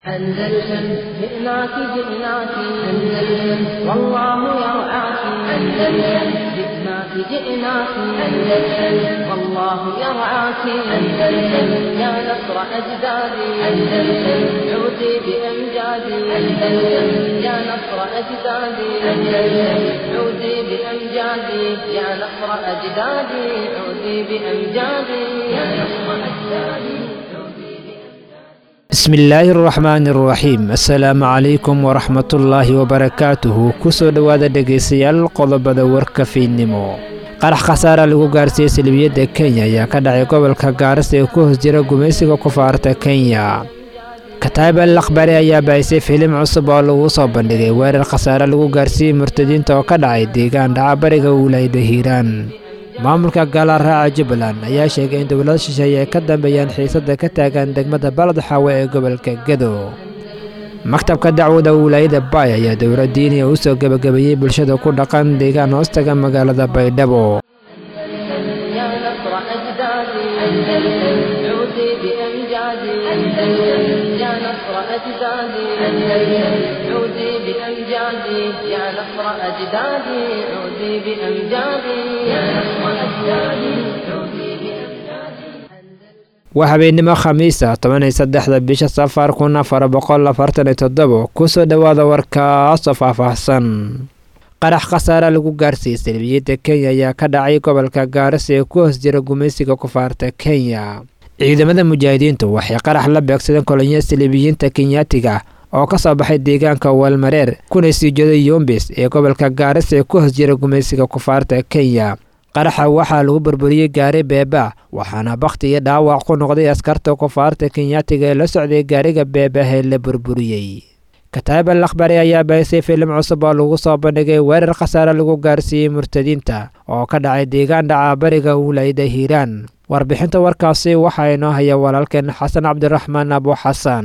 أندلسن جئناك جئناك أندلسن والله يرعاك أندلسن جئناك جئناك أندلسن والله يرعاك أندلسن يا نصر أجدادي أندلسن عودي بأمجادي أندلسن يا نصر أجدادي أندلسن عودي بأمجادي يا نصر أجدادي عودي بأمجادي يا نصر أجدادي bismillaahi araxmaani araxiim assalaamu calaykum waraxmatullaahi wabarakaatuhu kusoo dhowaada dhegaystayaal qodobada warka fiidnimo qarax khasaara lagu gaarsiiyey salbiyadda kenya ayaa ka dhacay gobolka gaaris ee ku hoos jira gumaysiga kufaarta kenya kataib al akhbari ayaa baahisay filim cusub oo lagu soo bandhigay weerar khasaare lagu gaarsiiyey murtadiinta oo ka dhacay deegaan dhaca bariga wilaayada hiiraan maamulka gaalaraaca jubbaland ayaa sheegay in dowlada shisheeye ay ka dambeeyaan xiisadda ka taagan degmada balad xaawe ee gobolka gedo maktabka dacwada wilaayada baay ayaa dowla diiniya u soo gebagabeeyey bulshada ku dhaqan deegaan hoostaga magaalada baydhabo يا نصر أجدادي أندلسن عودي بأمجادي أندلسن يا نصر أجدادي أندلسن عودي بأمجادي يا نصر أجدادي عودي بأمجادي يا نصر أجدادي عودي بأمجادي waa habeennimo khamiisa toban iyo saddexda bisha safar kun afar boqol afartan iyo toddobo kusoo dhowaada warkaasoo faahfaahsan qarax khasaare lagu gaarsiiyey salbiyadda kenya ayaa ka dhacay gobolka gaaris ee ku hoos jira gumaysiga kufaarta kenya ciidamada mujaahidiintu waxay qarax la beegsadeen kolonyo saliibiyiinta kenyaatiga oo ka soo baxay deegaanka waalmareer kuna sii jeeday yombis ee gobolka gaaris ee ku hoos jira gumaysiga kufaarta kenya qaraxa waxaa lagu burburiyey gaari beeba waxaana bakhti iyo dhaawac ku noqday askarta kufaarta kenyaatiga ee la socday gaariga beebahee la burburiyey kataib al akhbari ayaa baahisay filim cusub oo lagu soo bandhigay weerar khasaare lagu gaarsiiyey murtadiinta oo ka dhacay deegaan dhaca bariga wilaayada hiiraan warbixinta warkaasi waxaa inoo haya walaalkeen xasan cabdiraxmaan abu xasan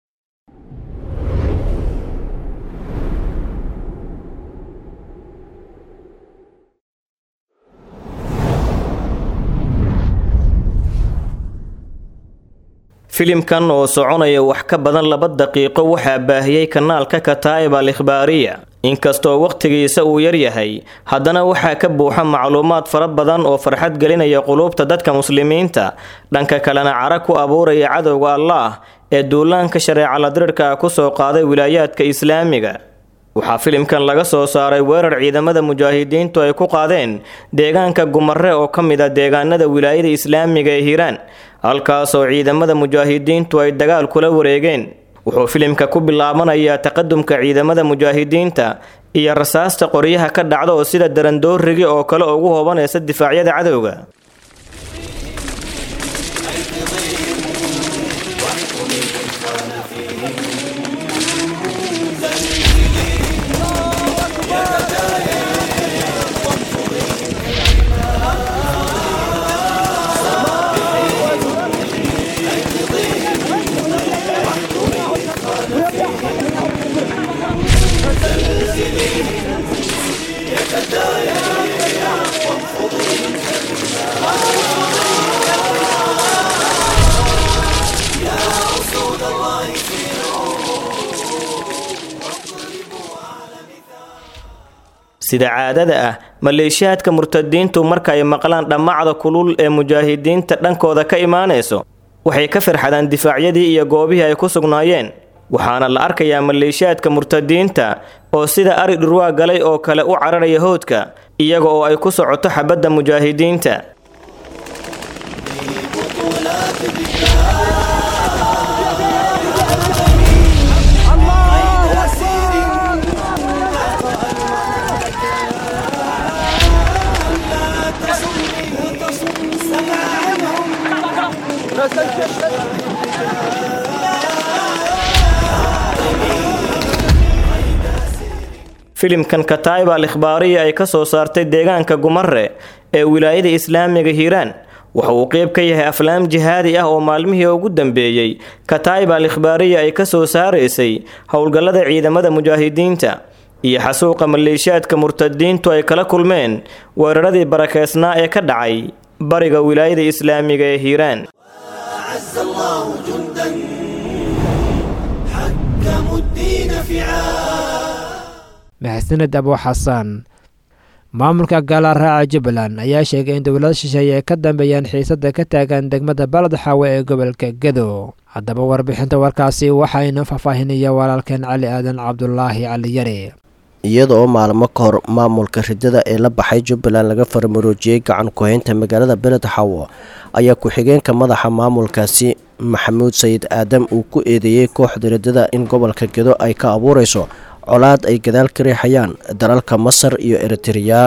filimkan oo soconaya wax ka badan laba daqiiqo waxaa baahiyey kanaalka kataa'ib al ikhbaariya inkastoo wakhtigiisa uu yaryahay haddana waxaa ka buuxa macluumaad fara badan oo farxad gelinaya quluubta dadka muslimiinta dhanka kalena cara ku abuuraya cadowga allaah ee duulaanka shareeca ladirirka ah kusoo qaaday wilaayaadka islaamiga waxaa filimkan laga soo saaray weerar ciidamada mujaahidiintu ay ku qaadeen deegaanka gumare oo ka mid a deegaanada wilaayada islaamiga ee hiiraan halkaasoo ciidamada mujaahidiintu ay dagaal kula wareegeen wuxuu filimka ku bilaabanayaa taqadumka ciidamada mujaahidiinta iyo rasaasta qoryaha ka dhacda oo sida darandoorigi oo kale ugu hoobanaysa difaacyada cadowga sida caadada ah maleeshiyaadka murtadiintu marka ay maqlaan dhammacda kulul ee mujaahidiinta dhankooda ka imaanayso waxay ka farxadaan difaacyadii iyo goobihii ay ku sugnaayeen waxaana la arkayaa maleeshiyaadka murtadiinta oo sida ari dhurwaa galay oo kale u cararaya hoodka iyaga oo ay ku socoto xabadda mujaahidiinta filimkan kataiba al ikhbaariya ay ka soo saartay deegaanka gumare ee wilaayada islaamiga hiiraan waxa uu qeyb ka yahay aflaam jihaadi ah oo maalmihii ugu dambeeyey kataiba al ikhbaariya ay ka soo saaraysay howlgallada ciidamada mujaahidiinta iyo xasuuqa maleeshiyaadka murtadiintu ay kala kulmeen weeraradii barakeysnaa ee ka dhacay bariga wilaayada islaamiga ee hiiraan أعز الله جندا حكم maxasaned abo xasan maamulka gaala raaca jubbaland ayaa sheegay in dowlada shisheeye ay ka dambeeyaan xiisada ka taagan degmada balad xaawe ee gobolka gedo haddaba warbixinta warkaasi waxaynu faahfaahinaya walaalkeen cali aadan cabdulaahi cali yare iyada oo maalmo ka hor maamulka ridada ee la baxay jubbaland laga farmaroojiyey gacan ku-haynta magaalada beled xawo ayaa ku-xigeenka madaxa maamulkaasi maxamuud sayid aadam uu ku eedeeyey kooxda ridada in gobolka gedo ay ka abuureyso colaad ay gadaal ka riixayaan dalalka masar iyo eritreya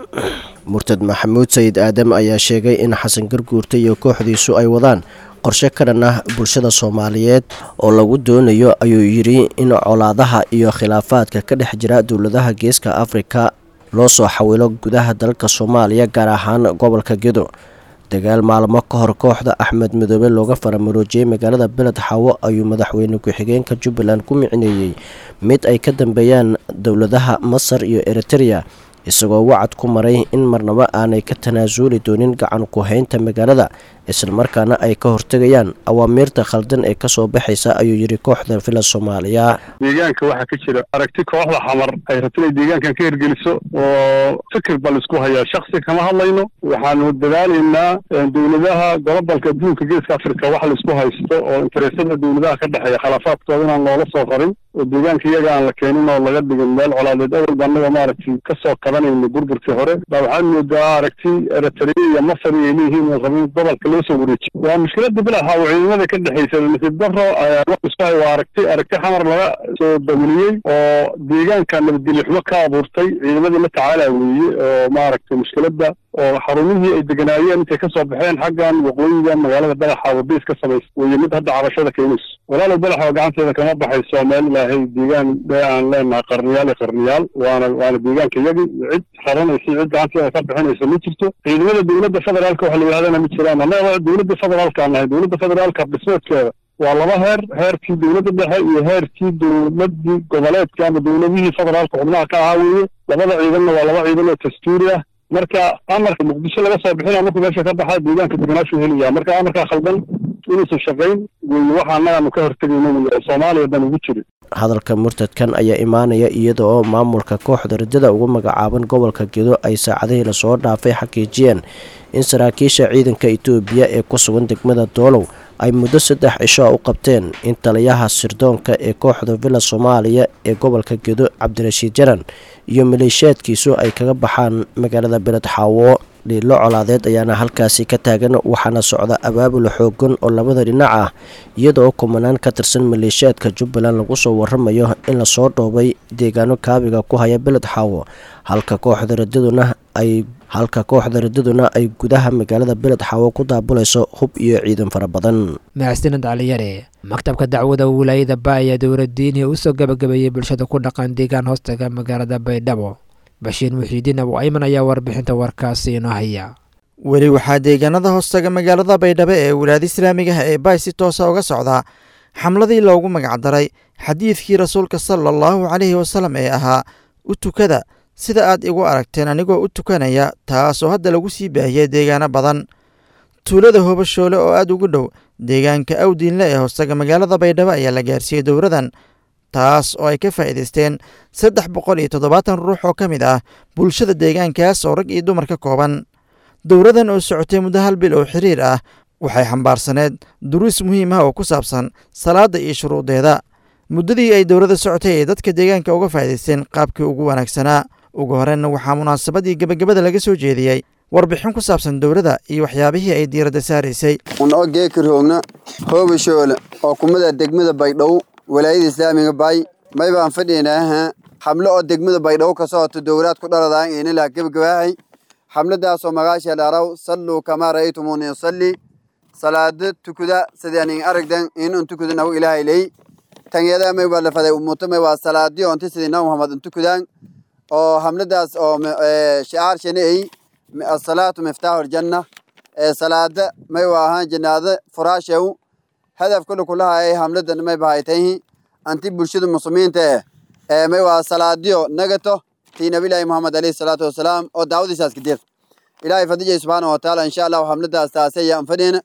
murtad maxamuud sayid aadam ayaa sheegay in xasan garguurta iyo kooxdiisu ay wadaan qorshe ka dhan ah bulshada soomaaliyeed oo lagu doonayo ayuu yidhi in colaadaha iyo khilaafaadka ka dhex jira dowladaha geeska afrika loo soo xawilo gudaha dalka soomaaliya gaar ahaan gobolka gedo dagaal maalmo ka hor kooxda axmed midoobe looga faramaroojiyey magaalada beled xawo ayuu madaxweyne ku-xigeenka jubbaland ku micneeyey mid ay ka dambeeyaan dowladaha masar iyo eritreya isagoo wacad ku maray in marnabo aanay ka tanaasuli doonin gacan ku-haynta magaalada islamarkaana ay ka hortegayaan awaamiirta khaldan ee kasoo baxaysa ayuu yidhi kooxda villa soomaaliya deegaanka waxaa ka jira aragti kooxda xamar ay rabto inay deegaankan ka hirgeliso oo fikir baa laisku hayaa shaksi kama hadlayno waxaanu dadaalaynaa dowladaha gobobalka adduunka geeska africa wax laisku haysto oo interesada dowladaha ka dhexeeya khilaafaadkooda inaan loola soo rarin oo deegaanka iyaga aan la keenin oo laga dhigin meel colaadeed awalba annaga maaragtay kasoo qabanayna burburkii hore baa waxaad moodaa aragti eritrea iyo masar ay leeyihiin oo rabin gobolka loo soo wareejiyo waa mushkilada bilaxa oo ciidamada ka dhexeysa nasiib daro iskuhay waa aragti aragti xamar laga soo dawliyey oo deegaanka nabadgelyo xumo ka abuurtay ciidamadii la tacaala weeye oo maaragtay mushkilada oo xarumihii ay deganaayeen intay kasoo baxeen xaggan waqooyiga magaalada badaxa wadays ka samaysa weye mid hadda cabashada keenayso walaalow badaxa oo gacanteeda kama baxayso meel ilaahay deegaan dee aan leenahay qarniyaal iyo qarniyaal waana waana deegaanka iyagi cid xaranaysa cid gacanteeda ka bixinaysa ma jirto ciidamada dowladda federaalka waxa la yidhahdana ma jiraan annaga dowladda federaalka aan nahay dowladda federaalka dhismeedkeeda waa laba heer heerkii dowladda dhexe iyo heerkii dowladii goboleedka ama dowladihii federaalka xubnaha ka ahaa weeye labada ciidanna waa laba ciidan oo dastuuri ah marka amarka muqdisho laga soo bixina markuu meesha ka baxaa deegaanka deganaashu helaya marka amarkaa khaldan inuusan shaqayn weeye waxa annagaanu ka hortegayno wey oo soomaaliya dan ugu jirin hadalka murtadkan ayaa imaanaya iyada oo maamulka kooxda ridada ugu magacaaban gobolka gedo ay saacadihii lasoo dhaafay xaqiijiyeen in saraakiisha ciidanka itoobiya ee ku sugan degmada doolow ay muddo saddex cisho u qabteen in taliyaha sirdoonka ee kooxda villa soomaaliya ee gobolka gedo cabdirashiid jaran iyo maleeshiyaadkiisu ay kaga baxaan magaalada beled xaawo dhiilo colaadeed ayaana halkaasi ka taagan waxaana socda abaabul xoogan oo labada dhinac ah iyadaoo kumanaan ka tirsan maleeshiyaadka jubbaland lagu soo waramayo in lasoo dhoobay deegaano kaabiga ku haya beled xaawo halka kooxda radaduna ay halka kooxda radaduna ay gudaha magaalada beled xaawo ku daabulayso hub iyo ciidan fara badan mahadsanid caliyare maktabka dacwada wilaayada ba ayaa dowladdiinii usoo gabagabeeyey bulshada ku dhaqan deegaan hoostaga magaalada baydhabo bashiir muxiidiin abu ayman ayaa warbixinta warkaasi inoo haya weli waxaa deegaanada hoostaga magaalada baydhabo ee wilaayada islaamigaha ee baay si toosa uga socdaa xamladii loogu magacdaray xadiidkii rasuulka sala allahu caleyhi wasalam ee ahaa u tukada sida aad igu aragteen anigoo u tukanaya taasoo hadda lagu sii baahiyey deegaano badan tuulada hobashoole oo aad ugu dhow deegaanka awdiinle ee hoostaga magaalada baydhabo ayaa la gaarsiiyey dowradan taas oo ay ka faa'iidaysteen saddex boqol iyo toddobaatan ruux oo ka mid ah bulshada deegaankaas oo rag iyo dumar ka kooban dowradan oo socotay muddo hal bil oo xiriir ah waxay xambaarsaneed duruus muhiim ah oo ku saabsan salaadda iyo shuruudeeda muddadii ay dowladda socotay ay dadka deegaanka uga faa'iidaysteen qaabkii ugu wanaagsanaa ugu horreynna waxaa munaasabadii gebagabada laga soo jeediyey warbixin ku saabsan dowladda iyo waxyaabihii ay diiradda saaraysay unoo geekiroogna hoobashoole oo kumada degmada baydhow walaayada islaamiga bay may baan fadhiynaaha xamlo oo degmada baydhabo ka socoto dowlaad ku dhaladaan inilaa gebagabaahay xamladaasoo magaasha dharaw salluu kamaa ra'aytumuuni usalli salaado tukuda sidaanin aragdan inun tukudanahu ilaahay ley tanyada may waa lafaday umuto may waa salaadiyo onti sidina muhammad untukudaan oo hamladaas oo shicaar shani ay asalaatu miftaaxu aljanna salaada may waa ahaan janaada furaashew hadaf kule kulahaay hamladan may bahaytayhi anti bulshada muslimiinta eh ee may waa salaadiyo nagato tii nabilaahi muhammad alayhi salaatu wasalaam oo daawadiisaas kadir ilaahay fadijay subxaana watacaala insha allahu hamladaas taase ayaan fadhiyna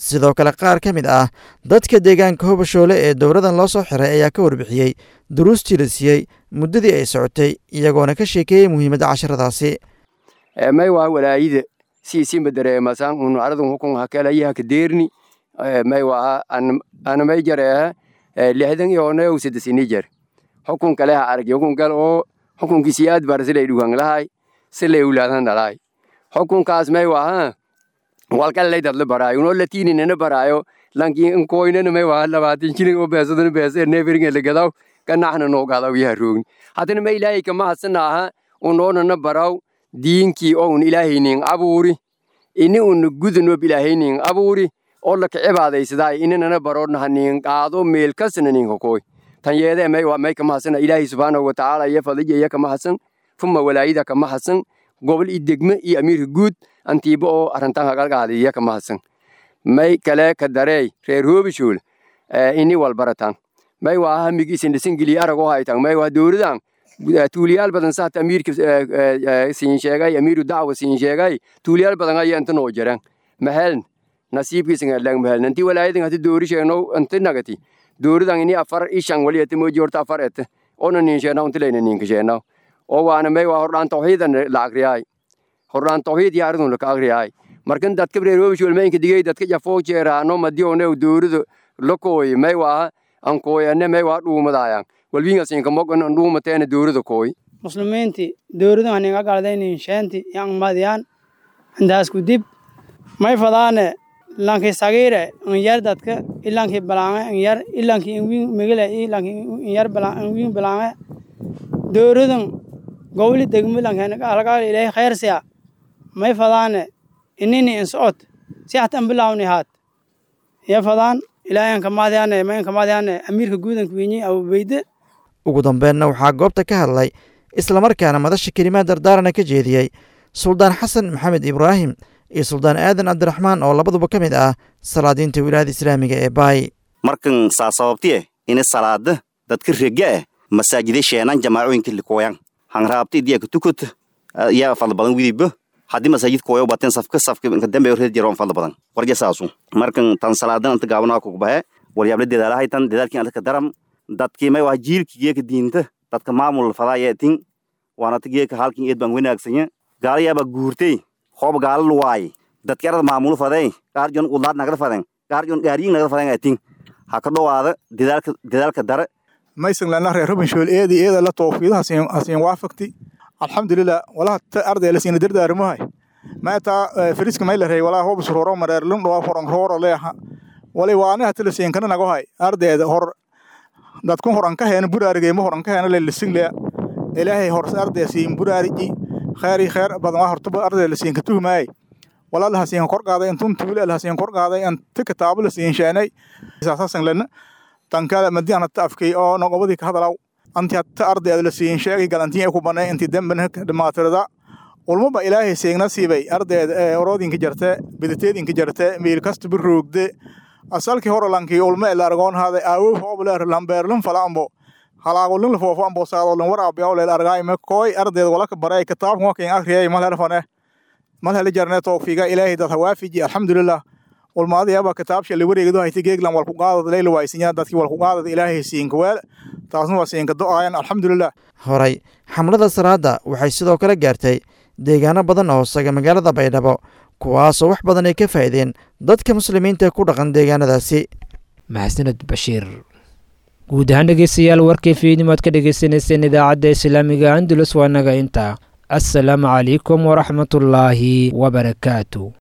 sidoo kale qaar ka mid ah dadka deegaanka hobashoole ee dowladan loo soo xiray ayaa ka warbixiyey duruustii la siiyey muddadii ay socotay iyagoona ka sheekeeyey muhiimadda casharadaasi may waa walaayida siisimba dareemasan unaradun hukun hakalayaha kadeerni may waa anamay jareeha lixdan yoonayou sadesini jar hukun kaleha argi hukun kale oo hukunkii siyaad bar silay dhugan lahay silay ulaadan dhalaay hukunkaas may waa walkalay dadla baraayo unoo latiininana baraayo lanki nkoynana may waa labaatan shilin oo beesadana beesa neeferinga lagadaw kanaxna noo gadaw yaha roogni haddana ma ilaahay kama hadsanaaha unoonana baraw diinkii oo un ilaahaynin abuuri ini una gudanob ilaahaynin abuuri oo laka cibaadaysadaa inanana baroodnaha nin qaado meel kasna nin hokoy tan yeedee may waa may kama hadsana ilaahay subxaanahu watacaala iyo fadija iyo kama hadsan fuma walaayida kama hadsan gobol iyo degme iyo amiirka guud antiiba oo arrintan hagalgaada iyo kama hadsan may kale ka dareey reer hoobishool ini walbaratan may waa hamigiisin dhisingeliy aragoo haytan may waa dowladan tuuliyaal badan saata amiirka siin sheegay amiiru dacwa siin sheegay tuuliyaal badan ayaa inta noo jiran maheln nasiibkiisan adlang maheln inti walaayadan hati doori sheegno inti nagati dooridan ini afar ishan wali ete moji horta afar ete ona nin sheena unti layna ninka sheena oo waana may waa hordhaan tawxiidan la agriyaay hordhaan tawxiid iyo aridun laka agriyaay markan dadka reeroobish walma inka digay dadka jafoo jeeraano madiyoone doorido lakooy may waa ankooyane may waa dhuumadaayan walbingasinkamogan dhuumateena doorida kooy muslimiinti dowladan haninga galdaynin sheenti yang madiyaan intaasku dib may fadaane lanki sagiire inyar dadka ilanki balange inyar ilanki ingwin migile ilanki inyar ingwin balange dowladan gowli degmi lanki alagaal ilahi khayrsiya may fadaane inini insocod si hatan bilawni haat iya fadaan ilaahan kamaadiyane mayn kamaadiyane amiirka guudanka winyi abubeyde ugu dambeenna waxaa goobta ka hadlay islamarkaana madasha kelimaad dardaarana ka jeediyey suldaan xasan maxamed ibraahim iyo suldaan aadan cabdiraxmaan oo labaduba ka mid ah salaadiinta wilaayada islaamiga ee baay markan saa sababtiye ini salaada dadka rega eh masaajida sheenan jamaacooyinka likooyan hangraabta idiyaka tukut yaa fadla badan widiba haddii masaajid kooyo baten safka safka inka dambe reer jiro fadla badan warja saasu markan tan salaadan anta gaabana ku bahe walyable dedaalahay tan dedaalkin alka daram dadkii may waa jiilki geeka diinta dadka maamul fadaaya tin waanata geeka halkin eed baan wanaagsanya gaalayaaba guurtay hoob gaala luwaay dadki arada maamul faday gaarjon udlaad nagada faden gaarjon gaariyin nagada faden tin ha ka dhowaada dedaalka dedaalka dare maysan lana reer rubinshool eedi eeda la toofiido hasiin waafaqti alxamdulilah walaha ta arday lasiina dardaarmahay maataa firiska may larey walaa hoob suroro mareer lun dhawaa foran rooro leeha wali waani hata lasiin kana nagohay ardayda hor dadkun horan ka heena buraarigeyma horan ka heena lelisinglea ilaahay horse arday siin buraariji khayri khayr badan waa hortaba arday lasiin ka tuhmaay walaal hasiin kor qaaday intun tuule hasiin kor qaaday anta kitaabo lasiin sheenay saasasan lana tankala madiana taafkay oo nogobadii ka hadalaw anti hatta arday lasiin sheegay galantiin ku banay inti dambana dhamaatirada ulmaba ilaahay seegna siibay ardayda oroodinka jarte bidateedinka jarte meel kasta biroogde asalkii hore lankii ulma ila argoon haaday aawow hoobleer lambeerlin falaambo halaagolin lafoofo ambo saadolin waraabiyaw leel argaayme kooy ardayda walaka baray kitaabkan wakin akriyay malherfane malheli jarne towfiiga ilaahay dad hawaafiji alxamdulilah ulmaadiyaba kitaabsha liwareegdo hayti geeglan walku qaadad leyla waaysinya dadkii walku qaadad ilaahay siinka weel taasna waa siinka do-ayan alxamdulilah horay xamlada salaada waxay sidoo kale gaartay deegaano badan oo hoosaga magaalada baydhabo kuwaasoo wax badan ay ka faa'iideen dadka muslimiinta ee ku dhaqan deegaanadaasi maxsaned bashiir guud ahaan dhegeystayaal warkii fiidnimo aad ka dhegeysaneyseen idaacadda islaamiga andulus waa naga intaa assalaamu calaykum waraxmatullaahi wabarakaatu